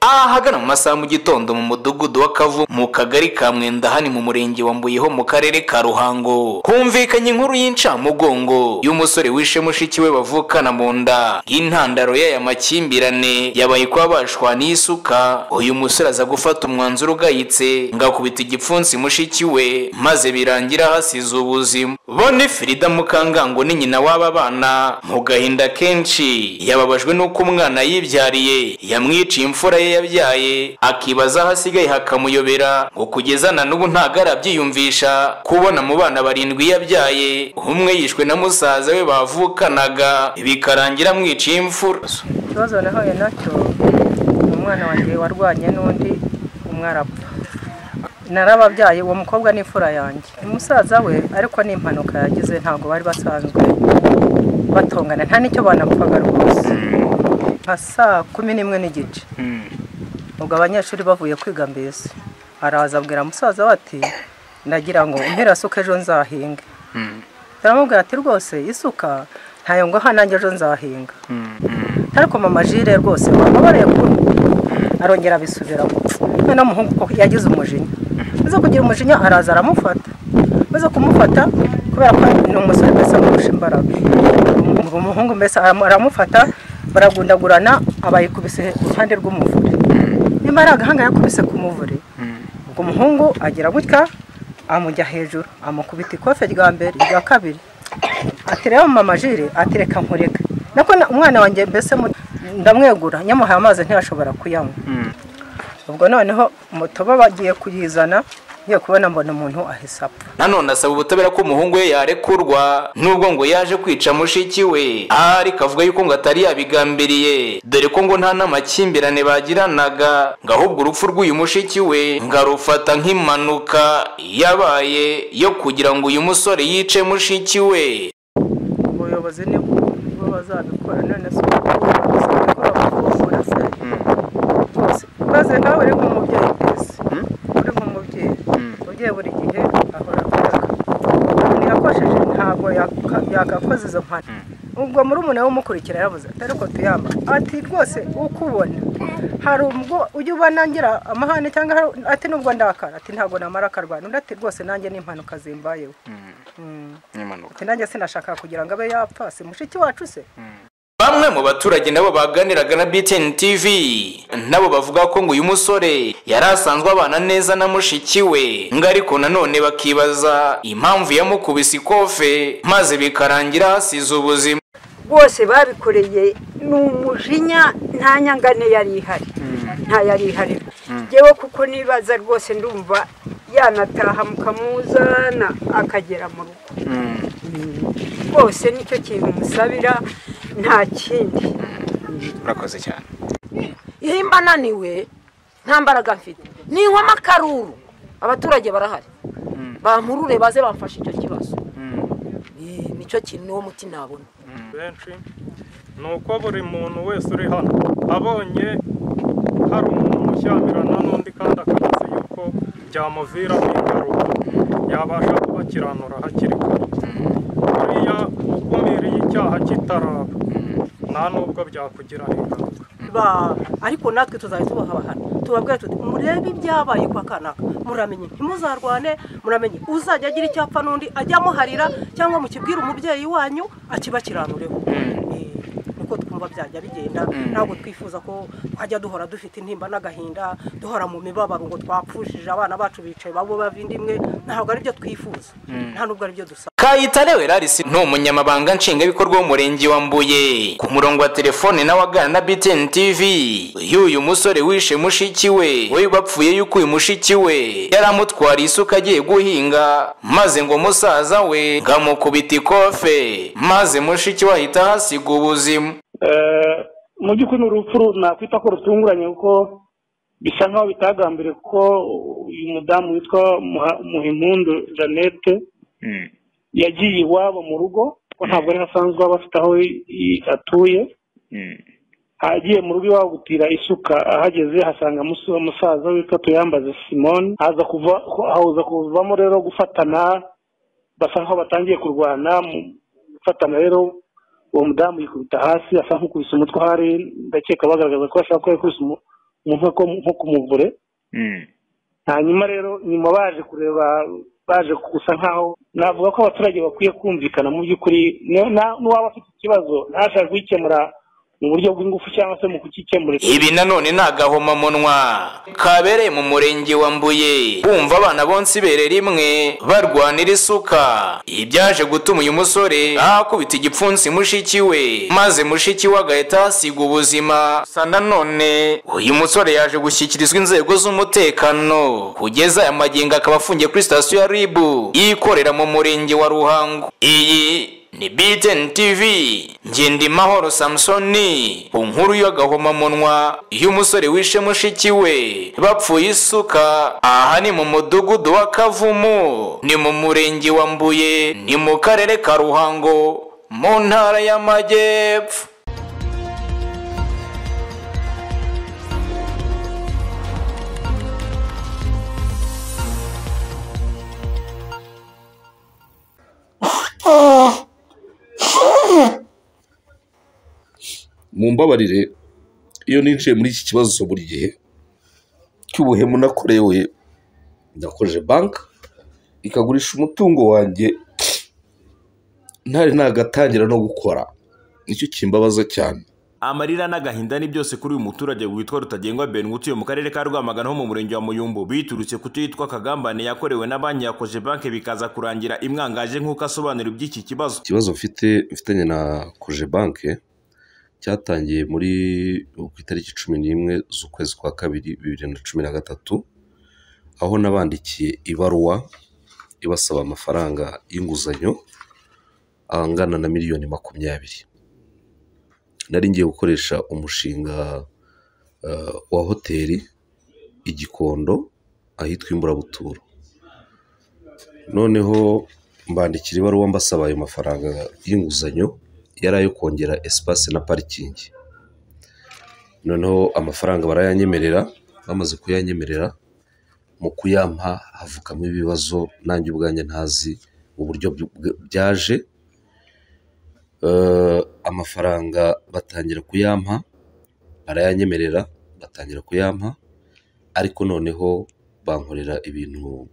ahagana mu masaha mu gitondo mu mudugudu wa kavu mu kagari ka mwenda hani mu murenge wa mbuyeho mu karere ka ruhango humvikanye inkuru y'incamugongo y'umusore wishe mushiki we bavukana mu nda y'intandaro y'aya makimbirane yabaye kuba bashwana n'isuka uyu musore aza gufata umwanzuro ugayitse ngo akubita igipfunsi mushiki we maze birangira hasize ubuzima bone Frida Mukangango ni nyina w'aba bana mu gahinda kenshi yababajwe n'uko umwana yibyariye yamwiciye imfura ye yabyaye akibaza aho asigaye hakamuyobera ngo kugeza na n'ubu ntago arabyiyumvisha kubona mu bana barindwi yabyaye umwe yishwe na musaza we bavukanaga bikarangira amwiciye imfura ikibazo nahuye nacyo umwana wanjye warwanye n'undi umwarapfa narababyaye uwo mukobwa ni imfura yanjye umusaza we ariko ni impanuka yagize ntabwo bari basanzwe batongana nta n'icyo banapfaga rwose nka saa kumi n'imwe n'igice ubwo abanyeshuri bavuye kwiga mbese araza abwira musaza we ati ndagira ngo umpera asuka ejo nzahinge aramubwira ati rwose isuka ntayo ngo nanjye ejo nzahinga ariko mama jire rwose wababariye kubona arongera abisubiramo noneho umuhungu ko yagize umujinya maze kugira umujinya araza aramufata maze kumufata kubera ko ni umusore mbese amurusha imbaraga uwo muhungu mbese aram- aramufata baragundagurana aba yikubise iruhande rw'umuvure nyuma ari agahanga yakubise ku muvure ubwo umuhungu agira gutya amujya hejuru amukubita ikofe rya mbere irya kabiri ati rero mama jire atereka nkureka nako na- umwana wanjye mbese mu- ndamwegura nyamuhaye amazi ntiyashobora kuyanywa ubwo noneho mutoba bagiye kuyizana ngiye kubona mbona umuntu ahise apfa nanone asaba ubutabera ko umuhungu we yarekurwa nubwo ngo yaje kwica mushiki we ariko avuga yuko ngo atari yabigambiriye dore ko ngo nta n'amakimbirane bagiranaga ngo ahubwo urupfu rw'uyu mushiki we ngo arufata nk'impanuka yabaye yo kugira ngo uyu musore yice mushiki we ubuyobozi ni bwo bazabikora none se bakora bakuvura se rwose maze nawe uri nk'umubyeyi mbese uri nk'umubyeyi umubyeyi buri gihe ahora ataka umuntu yakojeje ntabwo yaka- yagakoze izo mpano ubwo muri umuntu wumukurikira yabuze ati ariko tuyamba ati rwose ukubona hari ubwo ujya uba nangira amahane cyangwa hari ati nubwo ndakara ati ntabwo namara akarwana undi ati rwose nanjye ni impanuka zimbayeho Mm. Ati nanjye sinashaka kugira ngo abe yapfa si mushiki wacu se Bamwe mu baturage nabo baganiraga na BTN TV nabo bavuga ko ngo uyu musore yari asanzwe abana neza na mushiki we ngo ariko nanone bakibaza impamvu yamukubise ikofe maze bikarangira hasize ubuzima bose babikoreye ni umujinya nta nyangane yari ihari nta yari ihari yewe kuko nibaza rwose ndumva yanataha mukamuzana akagera mu rugo rwose nicyo kintu musabira nta kindi urakoze cyane iyo mba naniwe nta mbaraga mfite ninkwamo akaruru abaturage barahari bampurure baze bamfashe icyo kibazo Eh, nicyo kintu niwo muti nabona benshi ni uko buri muntu wese uri hano abonye hari umuntu mushyamirana n'undi kandi akabaza yuko byamuviramo ingaruka yabasha kubakiranura hakiri kare buriya ukumiriye icyaha kitaraba nta n'ubwo byakugiraho ingaruka ba ariko natwe tuzajya tubahana tubabwira tuti murebe ibyabaye kwa kanaka muramenye ntimuzarwane muramenye uzajya agira icyo apfa n'undi ajya amuharira cyangwa mukibwire umubyeyi wanyu akibakiranureho Eh, niko twumva byajya bigenda ntabwo twifuza ko twajya duhora dufite intimba n'agahinda duhora mu mibabaro ngo twapfushije abana bacu bicaye babo bavindimwe ntabwo aribyo twifuza nta n'ubwo aribyo dusaba Kayitare Werarisi ni umunyamabanga nshingwabikorwa w'umurenge wa Mbuye ku murongo wa telefone nawe aganira na BTN TV y'uyu musore wishe mushiki we we bapfuye yuko uyu mushiki we yari amutwariye isuka agiye guhinga maze ngo musaza we ngo amukubite ikofe maze mushiki we ahita ahasiga ubuzima Eh, mu by'ukuri ni urupfu nakwita ko rutunguranye kuko bisa nkaho bitagambiriye kuko uyu mudamu witwa Muha- muhimpundu jeannette yagiye iwabo mu rugo kuko ntabwo ari asanzwe aba afite aho i- i- atuye agiye mu rugo iwabo gutira isuka ahageze hasanga musa- umusaza witwa tuyambaze simone haza kuva haza kuvamo rero gufatana basa nkaho batangiye kurwana mu gufatana rero uwo mudamu yikubita hasi asa nk'ukubise umutwe ahari ndakeka bagaragaza ko ashaka ko yakubise umu- nko ku muvure hanyuma rero nyuma baje kureba baje gusa nkaho navuga ko abaturage bakwiye kumvikana mu by'ukuri n'uwaba afite ikibazo ntashaka kugikemura mu buryo bw'ingufu cyangwa se mu kukikemurira ibi nanone ni agahomamunwa kabereye mu murenge wa mbuye bumva abana bonse ibere rimwe barwanira isuka ibi byaje gutuma uyu musore akubita igipfunsi mushiki we maze mushiki we agahita ahasiga ubuzima gusa nanone uyu musore yaje gushyikirizwa inzego z'umutekano kugeza aya magingo akaba afungiye kuri sitasiyo ya ribu ikorera mu murenge wa ruhango iyi ni BTN TV Ngendimahoro Samsoni ku nkuru y'agahomamunwa y'umusore wishe mushiki we bapfuye isuka aha ni mu mudugudu wa Kavumu ni mu murenge wa Mbuye ni mu karere ka Ruhango mu ntara y'Amajyepfo mumbabarire iyo ninjiye muri iki kibazo buri gihe cy'ubuhemu nakorewe nakoje banki ikagurisha umutungo wanjye ntari nagatangira no gukora nicyo kimbabaza cyane amarira n'agahinda ni byose kuri uyu muturage witwa rutagengwa ben utuye mu karere ka rwamagana ho mu murenge wa muyumbu biturutse ku cyo yitwa kagambane yakorewe na banki ya koje banki bikaza kurangira imwangaje nk'uko asobanura iby'iki kibazo ikibazo mfite mfitanye na koje banki cyatangiye muri ku itariki cumi n'imwe z'ukwezi kwa kabiri bibiri na cumi na gatatu aho nabandikiye ibaruwa ibasaba amafaranga y'inguzanyo angana na miliyoni makumyabiri nari ngiye gukoresha umushinga wa hoteli igikondo ahitwa imburabuturo noneho mbandikira ibaruwa mbasaba ayo mafaranga y'inguzanyo yari ayo kongera esipase na parikingi noneho amafaranga barayanyemerera bamaze kuyanyemerera mu kuyampa havukamo ibibazo nanjye ubwanjye ntazi uburyo byaje amafaranga batangira kuyampa barayanyemerera batangira kuyampa ariko noneho bankorera ibintu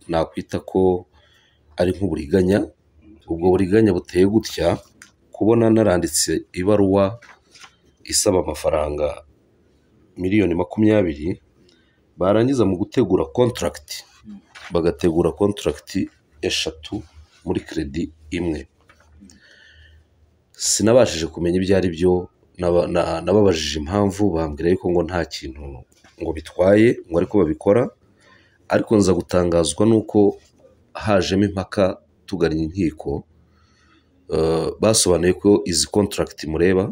nakwita ko ari nk'uburiganya ubwo buriganya buteye gutya kubona naranditse ibaruwa isaba amafaranga miliyoni makumyabiri barangiza mu gutegura kontaragiti bagategura kontaragiti eshatu muri keredi imwe sinabashije kumenya ibyo ari byo nababajije impamvu bambwira yuko ngo nta kintu ngo bitwaye ngo ariko babikora ariko nza gutangazwa n'uko hajemo impaka tugannye inkiko basobanuye ko izi kontaragiti mureba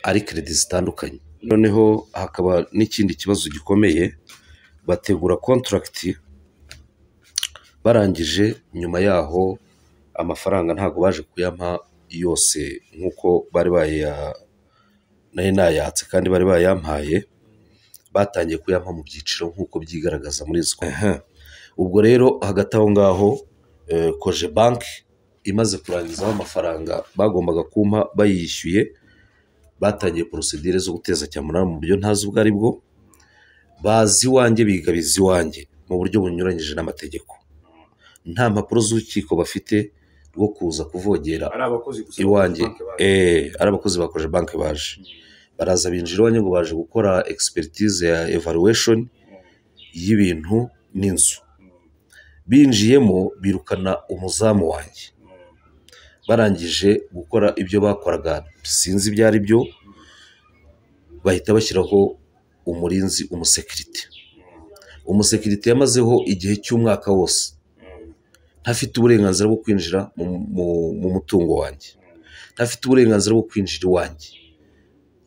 ari keredi zitandukanye noneho hakaba n'ikindi kibazo gikomeye bategura kontaragiti barangije nyuma yaho amafaranga ntabwo baje kuyampa yose nk'uko bari baya nari nayatse kandi bari bayampaye batangiye kuyampa mu byiciro nk'uko byigaragaza muri izo ubwo rero hagati aho ngaho koje banki imaze kurangizaho amafaranga bagombaga kumpa bayishyuye batangiye porosidire zo guteza cyamunara mu buryo ntazi ubwo ari bwo bazi iwanjye bigabiza iwanjye mu buryo bunyuranyije n'amategeko nta mpapuro z'urukiko bafite rwo kuza kuvogera iwanjye ari abakozi bakoje banki baje baraza binjira iwanjye ngo baje gukora egisipiritize ya evaluwesheni y'ibintu n'inzu binjiyemo birukana umuzamu wanjye barangije gukora ibyo bakoraga sinzi ibyo ari byo bahita bashyiraho umurinzi umusekirite umusekirite yamazeho igihe cy'umwaka wose ntafite uburenganzira bwo kwinjira mu mutungo wanjye ntafite uburenganzira bwo kwinjira iwanjye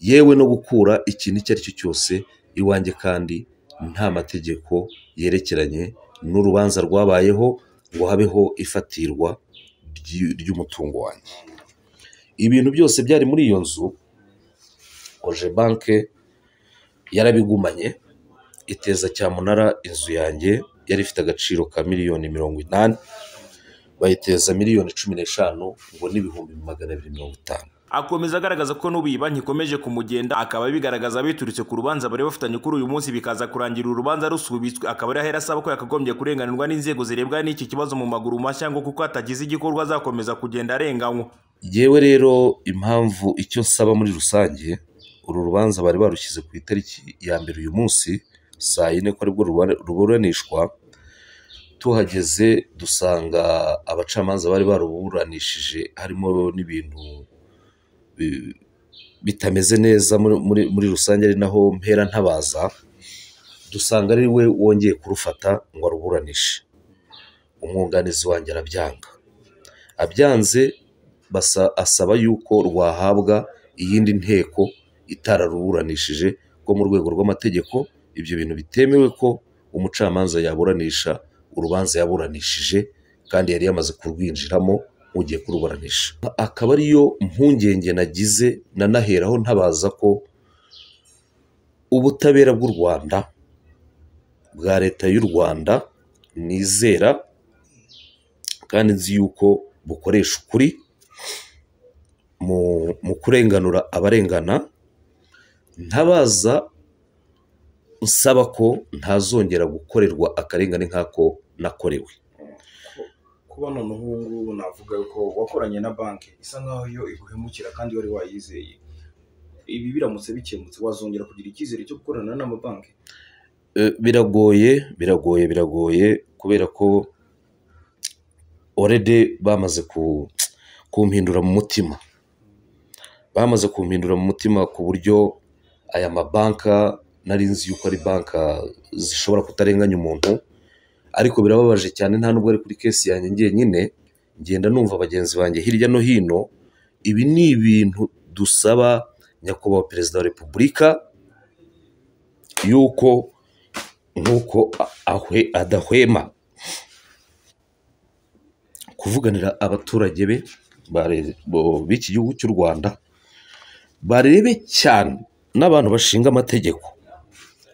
yewe no gukura ikintu icyo ari cyo cyose iwanjye kandi nta mategeko yerekeranye n'urubanza rwabayeho ngo habeho ifatirwa ry'umutungo wanjye ibintu byose byari muri iyo nzu oje banke yarabigumanye iteza cyamunara inzu yanjye yari ifite agaciro ka miliyoni mirongo inani bayiteza miliyoni cumi n'eshanu ngo n'ibihumbi magana abiri mirongo itanu akomeza agaragaza ko n'ubu iyi banki ikomeje kumugenda akaba bigaragaza biturutse ku rubanza bari bafitanye kuri uyu munsi bikaza kurangira urubanza rusubitswe akaba ari ahera asaba ko yakagombye kurenganirwa n'inzego zirebwa n'iki kibazo mu maguru mashya ngo kuko hatagize igikorwa azakomeza kugenda arenganywa yewe rero impamvu icyo nsaba muri rusange uru rubanza bari barushyize ku itariki ya mbere uyu munsi saa yine ko aribwo ruba- ruburanishwa tuhageze dusanga abacamanza bari baruburanishije harimo n'ibintu bi- bitameze neza muri- muri muri rusange ari naho mpera ntabaza dusanga ari we wongeye kurufata ngo aruburanishe umwunganizi wanjye arabyanga abyanze basa- asaba yuko rwahabwa iyindi nteko itararuburanishije ko mu rwego rw'amategeko ibyo bintu bitemewe ko umucamanza yaburanisha urubanza yaburanishije kandi yari yamaze kurwinjiramo nk'ugiye kuruburanisha akaba ariyo mpungenge nagize nanaheraho ntabaza ko ubutabera bw'u rwanda bwa leta y'u rwanda nizera kandi nzi yuko bukoresha ukuri mu mu kurenganura abarengana ntabaza nsaba ko ntazongera gukorerwa akarengane nk'ako nakorewe kuba noneho ubu ngubu navuga ko wakoranye na banki isa nkaho yo iguhemukira kandi wari wayizeye ibi biramutse bikemutse wazongera kugira icyizere cyo gukorana n'amabanki Eh, biragoye biragoye biragoye kubera ko orede bamaze ku- kumpindura mu mutima bamaze kumpindura mu mutima ku buryo aya mabanka nari nzi yuko ari banka zishobora kutarenganya umuntu ariko birababaje cyane nta nubwo ari kuri kesi yanjye njyenyine ngenda numva bagenzi banjye hirya no hino ibi ni ibintu dusaba nyakubahwa perezida wa repubulika yuko nk'uko a- ahwe adahwema kuvuganira abaturage be bare- bo- b'iki gihugu cy'u rwanda barebe cyane n'abantu bashinga amategeko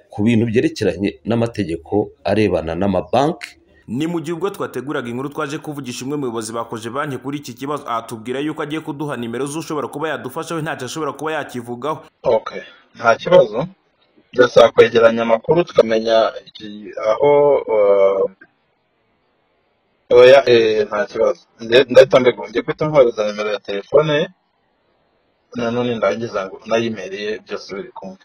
ku bintu byerekeranye n'amategeko arebana n'amabanki ni mu gihe ubwo twateguraga inkuru twaje kuvugisha umwe mu bayobozi bakoje banki kuri iki kibazo atubwira yuko agiye kuduha nimero z'ushobora kuba yadufasha we ntacyo ashobora kuba yakivugaho okay nta kibazo turasaba kwegeranya amakuru tukamenya iki- aho uh, oya eh, nta kibazo Nde- ndahita mbigura ngiye guhita mwohereza nimero ya telefone ye, nanone ndangiza ngo nayimeriye byose biri kumwe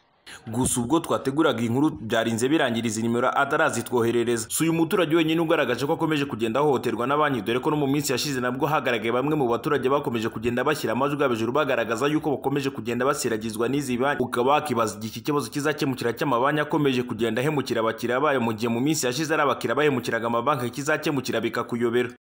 gusa ubwo twateguraga inkuru byarinze birangira izi nimero atarazitwoherereza si uyu muturage wenyine ugaragaje ko akomeje kugenda ahohoterwa na banki dore ko no mu minsi yashize nabwo hagaragaye bamwe mu baturage bakomeje kugenda bashyira amajwi yabo hejuru bagaragaza yuko bakomeje kugenda basiragizwa n'izi banki ukaba wakibaza igihe iki kibazo kizakemukira cy'amabanki akomeje kugenda ahemukira abakiriya bayo mu gihe mu minsi yashize ari abakiriya bahemukiraga amabanki kizakemukira bikakuyobera